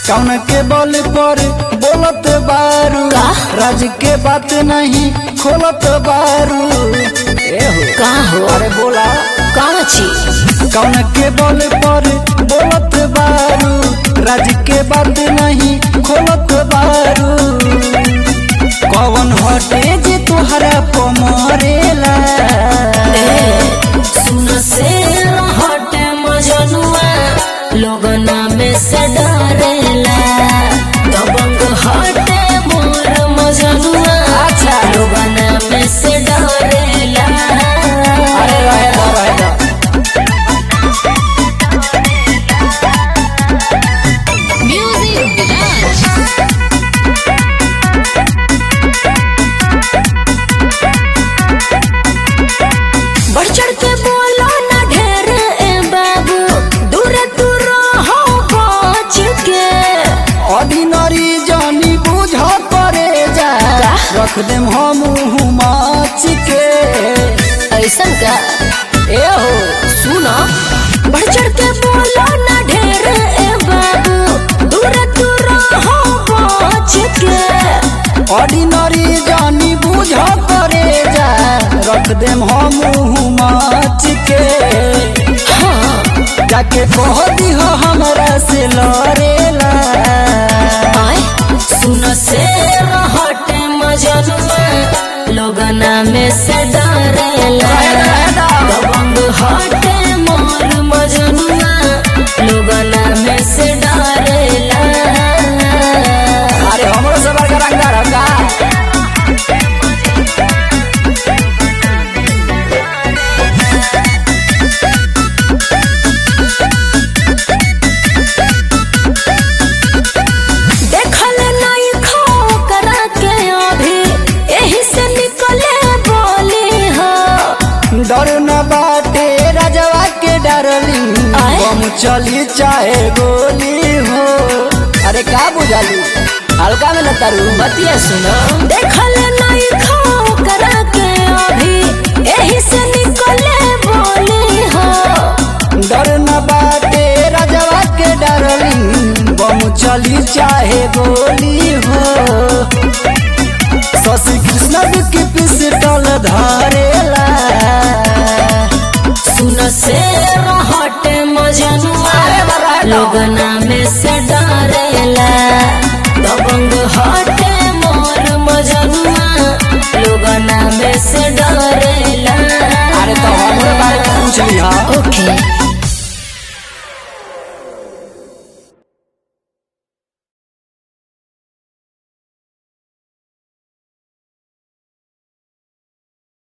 कौन के बल पर बोलत बारू का? राज के बात नहीं खोलत बारू ए हो का हो अरे बोला कौन चीज कौन के बल पर बोलत बारू राज के बात नहीं खोलत बारू कौन हटे जे तुहरा पमरेला सुन से हटे मजनुआ लोगना में से डरेला दबंग हटे मोर मजनुआ अच्छा। लोगना में से डरेला अरे रहे दो रहे दो म्यूजिक बढ़ चढ़ के बोलो ना ढेर ए बाबू दूर दूर हो बच के ऑर्डिनरी जानी बुझ करे जा का? रख देम हम माच के ऐसन का ए हो सुनो बढ़ चढ़ के बोलो ना ढेर ए बाबू दूर दूर हो बच के ऑर्डिनरी जानी बुझ करे जा रख देम हम माच के हाँ जाके कह दिह हमरा से लड़ेला आए सुन से हटे मजनुआ लोगना में से डरेला दबंग हटे मोर मजनुआ लोगना में से डरेला अरे हमरो से बड़का रंगदार हम का देखल नहीं खो करा के अभी यही से निकले बोली हो डर न बाटे राजवा के डरली आए? हम चली चाहे गोली हो अरे का बुझाली हल्का में लतारू बतिया सुनो देखल नहीं खो करा के अभी यही से निकले बोली हो डर न बाटे राजवा के डरली हम चली चाहे गोली हो शशि कृष्ण की पिस्टल धरेला सुन से हटे मजनुआ लोगना में से डरेला दबंग हटे मोर मजनुआ लोगना में से डरेला अरे तो हमरे बारे में पूछ लिहा ओके